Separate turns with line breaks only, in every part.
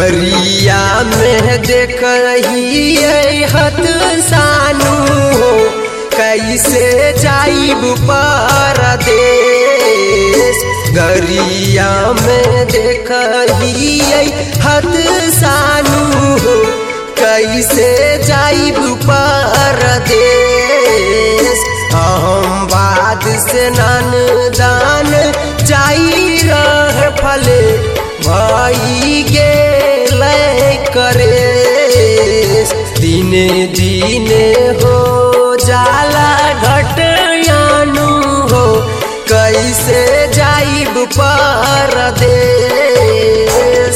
गरिया में देख रही हत सानू हो कैसे जाइब परदेश गरिया में देख रही हत सानू हो कैसे जाइब परदेश हम बाद से नान दान जाई रह फले भाई गेल करे दिने दिने हो जाला घटयानु हो कैसे जाइब परदेश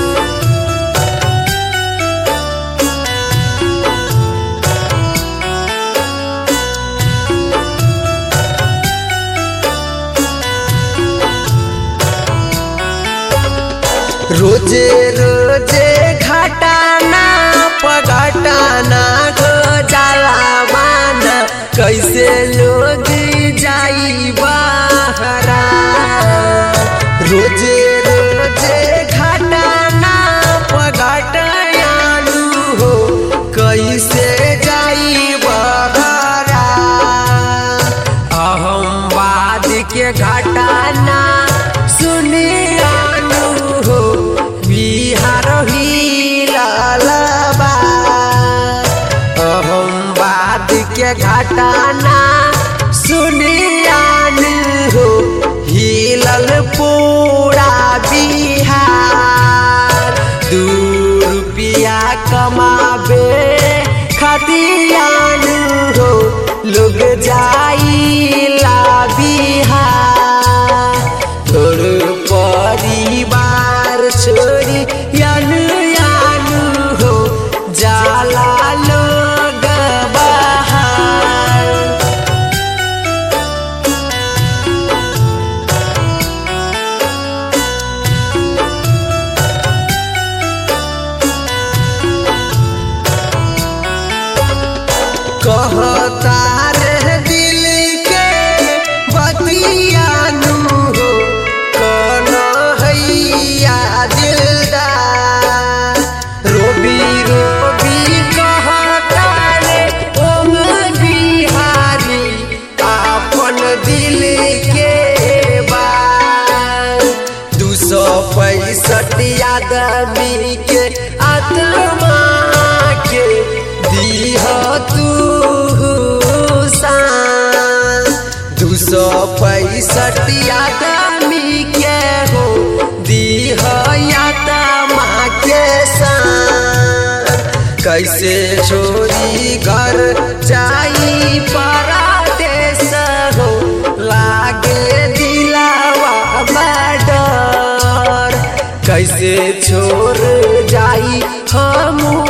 रोजे रोजे घटाना पगटाना गो जाला माना कैसे लोग जाई बहरा रोजे रोजे घटाना पगटानु हो कैसे जाई बहरा अहमवाद के घटाना सुनियानु हो बिहार हिलबा अहमवाद के घटाना सुनियान हो हिलल पूरा बिहार दू रुपया कमाबे खतियान हो लोग जाइला बिहार तोर परिवार छोड़ी यान यान हो जाला लोग बाहर कहता रे दिल के बतियानु हो कौन हैया दिलदार रोबी रोबी कहता रे ओम बिहारी अपन दिल के बात दू सौ पैंसठ आदमी के आत्मा के दीह तू शान दू सौ पैंसठ आदमी के हो दीह आत्मा के शान कैसे छोरी घर जाई परदेश हो लागे दिलावा में डर कैसे छोड़ जाई हम